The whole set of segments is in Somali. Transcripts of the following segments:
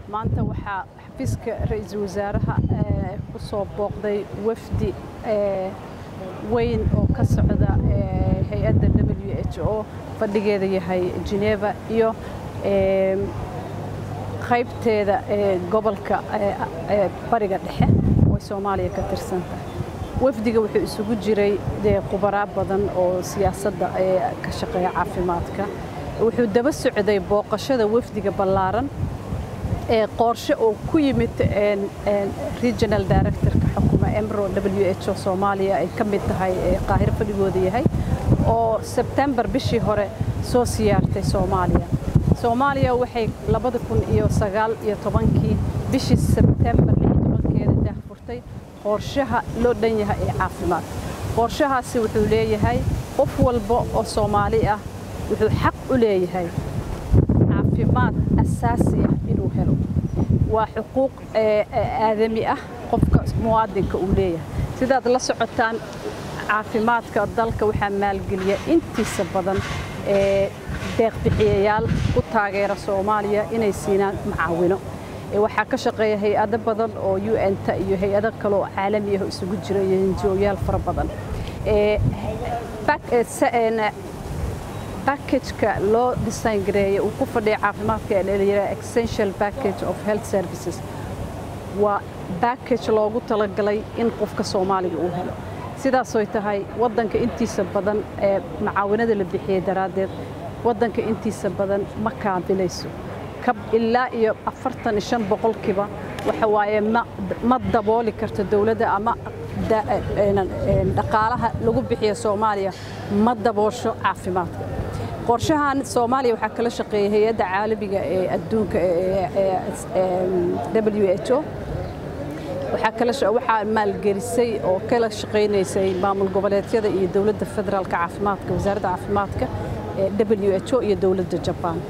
maanta waxaa xafiiska ra-iisul wasaaraha u soo booqday wafdi weyn oo ka socda hay-adda w h o fadhigeeda yahay geneva iyo qaybteeda gobolka bariga dhexe oo soomaaliya ka tirsan tahay wafdiga wuxuu isugu jiray dee khubaraa badan oo siyaasadda ka shaqeeya caafimaadka wuxuu daba socday booqashada wafdiga ballaaran ee qoorshe oo ku yimid regional directorka xukuma emro w h o soomaaliya ay ka mid tahay qaahiro fadhigooda yahay oo sebtembar bishii hore soo siyaartay soomaaliya soomaaliya waxay labada kun iyo sagaal iyo tobankii bishii sebtembar lix tobankeeda daahfurtay qorshaha loo dhan yahay ee caafimaad qorshahaasi wuxuu leeyahay qof walba oo soomaali ah wuxuu xaq u leeyahay caafimaad asaasi ah inuu helo waa xuquuq aadami ah qofka muwaadinka uu leeyahay sidaad la socotaan caafimaadka dalka waxaa maalgeliya intiisa badan deeqbixiyayaal ku taageera soomaaliya inay siinaan macaawino waxaa ka shaqeeya hay-ado badan oo u n-ta iyo hay-ado kale oo caalami ah isugu jira iyo hinjooyaal fara badan backageka loo design gareeya uu ku fadhiya caafimaadka ee layidhaha essential package of health services waa backage loogu talagalay in qofka soomaaliga uu helo sidaasoy tahay waddanka intiisa badan ee macaawinada la bixiyey daraaddeed waddanka intiisa badan ma kaabilayso ilaa iyo afartan iyo shan boqolkiiba waxa waaye ma dabooli karto dowladda ama dhaqaalaha lagu bixiya soomaaliya ma daboosho caafimaadka qorshahan soomaaliya waxaa kala shaqeeyay hay-adda caalamiga ee adduunka w h o waxaa maalgelisay oo kala shaqaynaysay maamul goboleedyada iyo dowladda federaalka caafimaadka wasaaradda caafimaadka w h o iyo dowladda jabaan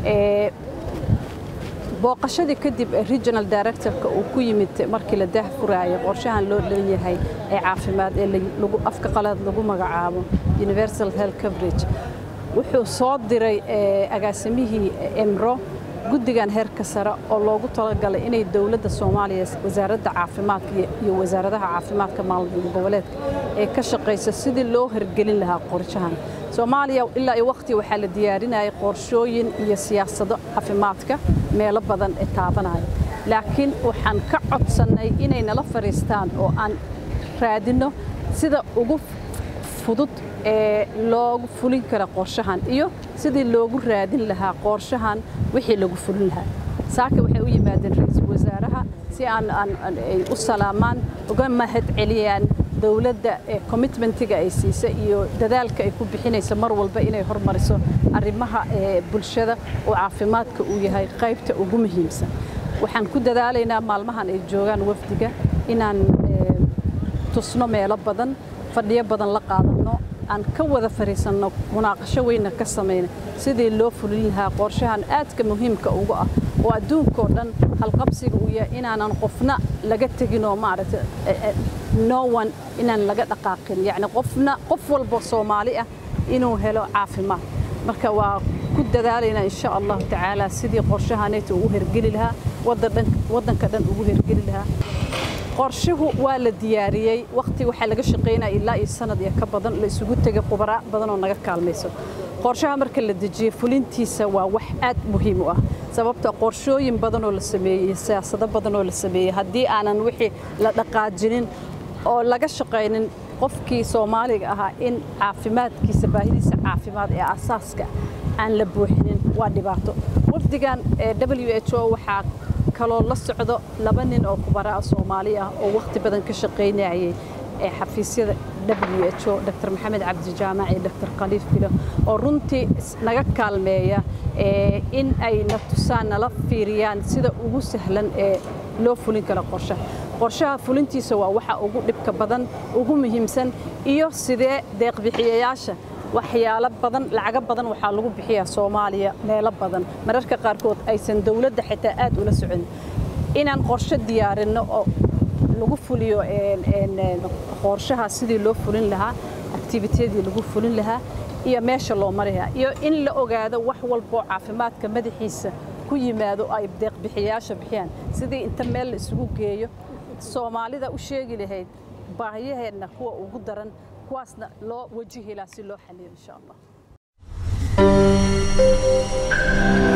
booqashadii kadib regional directorka uu ku yimid markii la daahfuraayay qorshahan loo dhan yahay ee caafimaad ee afka qalaad lagu magacaabo universal health coverage wuxuu soo diray agaasimihii emro guddigan heerka sare oo loogu talagalay inay dowladda soomaaliya wasaaradda caafimaadka iyo wasaaradaha caafimaadka maamul goboleedka ee ka shaqaysa sidii loo hirgelin lahaa qorshahan soomaaliya ilaa iyo waqti waxaa la diyaarinayay qorshooyin iyo siyaasado caafimaadka meelo badan ee taabanaya laakiin waxaan ka codsannay inay nala fadhiistaan oo aan raadinno sida ugu fudud ee loogu fulin kara qorshahan iyo sidii loogu raadin lahaa qorshahan wixii lagu fulin lahaa saaka waxay u yimaadeen ra-iisul wasaaraha si aan ay u salaamaan uga mahad celiyaan dowladda commitmentiga ay siisa iyo dadaalka ay ku bixinaysa mar walba inay hormariso arrimaha bulshada oo caafimaadka uu yahay qaybta ugu muhiimsan waxaan ku dadaalaynaa maalmahan ay joogaan wafdiga inaan tusno meelo badan fadhiyo badan la qaadanno aan ka wada fariisanno munaaqasho weynna ka samayna sidii loo fulin lahaa qorshahan aadka muhiimka ugu ah oo adduunkao dhan halqabsiga uu yahay inaanan qofna laga tegin oo maaragta no one inaan laga dhaqaaqin yacni qofna qof walba soomaali ah inuu helo caafimaad marka waa ku dadaalaynaa insha allahu tacaala sidii qorshahaneeta ugu hergeli lahaa waddanka dhan ugu hergeli lahaa qorshuhu waa la diyaariyey waqti waxaa laga shaqaynaya ilaa iyo sanad iyo ka badan la isugu tegay khubaraa badan oo naga kaalmayso qorshaha marka la dejiyey fulintiisa waa wax aad muhiim u ah sababta qorshooyin badan oo la sameeyey siyaasado badan oo la sameeyey haddii aanan wixii la dhaqaajinin oo laga shaqaynin qofkii soomaaliga ahaa in caafimaadkiisa baahidiisa caafimaad ee asaaska aan la buuxinin waa dhibaato wafdigan w h o waxaa kaloo la socdo laba nin oo khubaraa soomaali ah oo wakhti badan ka shaqaynayay ee xafiisyada w h o dr maxamed cabdi jaamac iyo dr khaliif bilo oo runtii naga kaalmeeya in ay na tusaan nala fiiriyaan sida ugu sahlan ee loo fulin karo qorshaha qorshaha fulintiisa waa waxa ugu dhibka badan ugu muhiimsan iyo sidee deeqbixiyayaasha waxyaalo badan lacago badan waxaa lagu bixiyaa soomaaliya meelo badan mararka qaarkood aysan dowladda xitaa aad ula socon inaan qorshe diyaarinno oo lagu fuliyo qorshaha sidii loo fulin lahaa activitadii lagu fulin lahaa iyo meesha loo mari lahaa iyo in la ogaado wax walboo caafimaadka madaxiisa ku yimaado ay deeqbixiyaasha bixiyaan sidii inta meel la isugu geeyo soomaalida u sheegi lahayd baahiyaheenna kuwa ugu daran kuwaasna loo wajihi lahaa si loo xaliyo insha allah